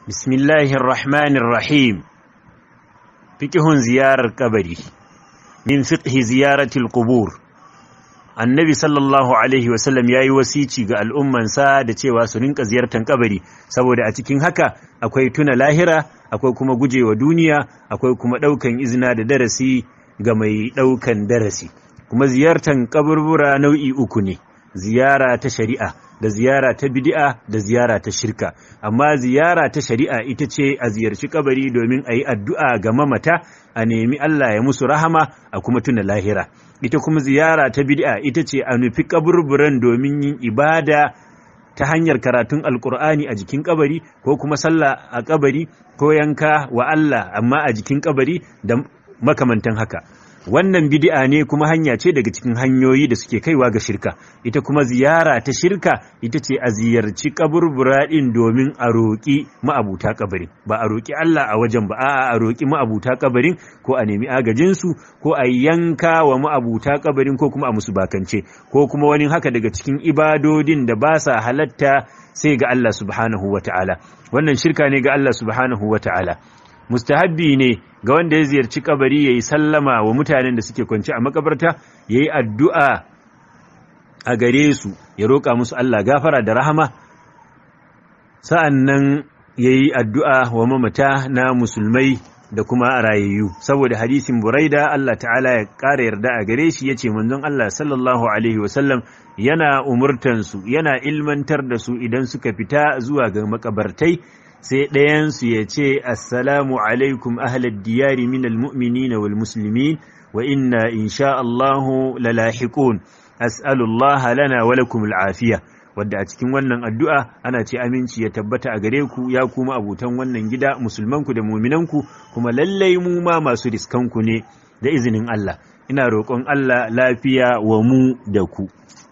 bismillahir rahmanir rahim fiqhun ziyarar kabari min fiqhi ziyaratil qubur annabi sallallahu alaihi wasallam ya yi wasici ga al'ummansa da cewa su rinka ziyartar kabari saboda a cikin haka akwai tuna lahira akwai kuma gujewa duniya akwai kuma ɗaukan izina da darasi ga mai ɗaukan darasi kuma ziyartar kaburbura nau'i uku ne ziyara ta shari'a da ziyara ta bid'a da ziyara ta shirka amma ziyara ta shari'a ita ce a ziyarci kabari domin a yi addu'a ga mamata a nemi Allah ya musu rahama a kuma tuna lahira ita kuma ziyara ta bid'a ita ce a nufi kaburburan domin yin ibada ta hanyar karatun alkur'ani a jikin kabari ko kuma sallah a kabari ko yanka wa Allah amma a jikin kabari da makamantan haka wannan bid'a ne kuma hanya ce daga cikin hanyoyi da suke kaiwa ga shirka ita kuma ziyara ta shirka ita ce a ziyarci kaburbura din domin a roƙi ma'abuta kabarin ba a roƙi Allah a wajen ba a'a a roƙi ma'abuta kabarin ko a nemi agajin su ko a yanka wa ma'abuta kabarin ko kuma a musu bakance ko kuma wani haka daga cikin ibadodin da ba sa halatta sai ga Allah subhanahu wata'ala wannan shirka ne ga Allah subhanahu wata'ala mustahabbi ne ga wanda ya ziyarci kabari ya yi sallama wa mutanen da suke kwanci a makabarta ya yi addu'a a gare su ya roƙa musu Allah gafara da rahama sa'an nan ya yi addu'a wa mamata na musulmai da kuma rayayyu saboda hadisin buraida Allah ta'ala ya ƙara yarda a gare shi ya ce manzon Allah sallallahu alaihi wasallam yana umurtansu yana ilmantar da su idan suka fita zuwa ga makabartai sai ɗayansu ya ce assalamu alaikum ahlad diyari min almu'minina wal muslimin wa inna insha Allahu lalahiqun as'alullaha lana wa lakum al'afiya wadda a cikin wannan addu'a ana ce aminci ya tabbata a gare ku ya kuma abutan wannan gida musulmanku da muminanku kuma lallai mu ma masu riskanku ne da izinin Allah ina roƙon Allah lafiya wa mu da ku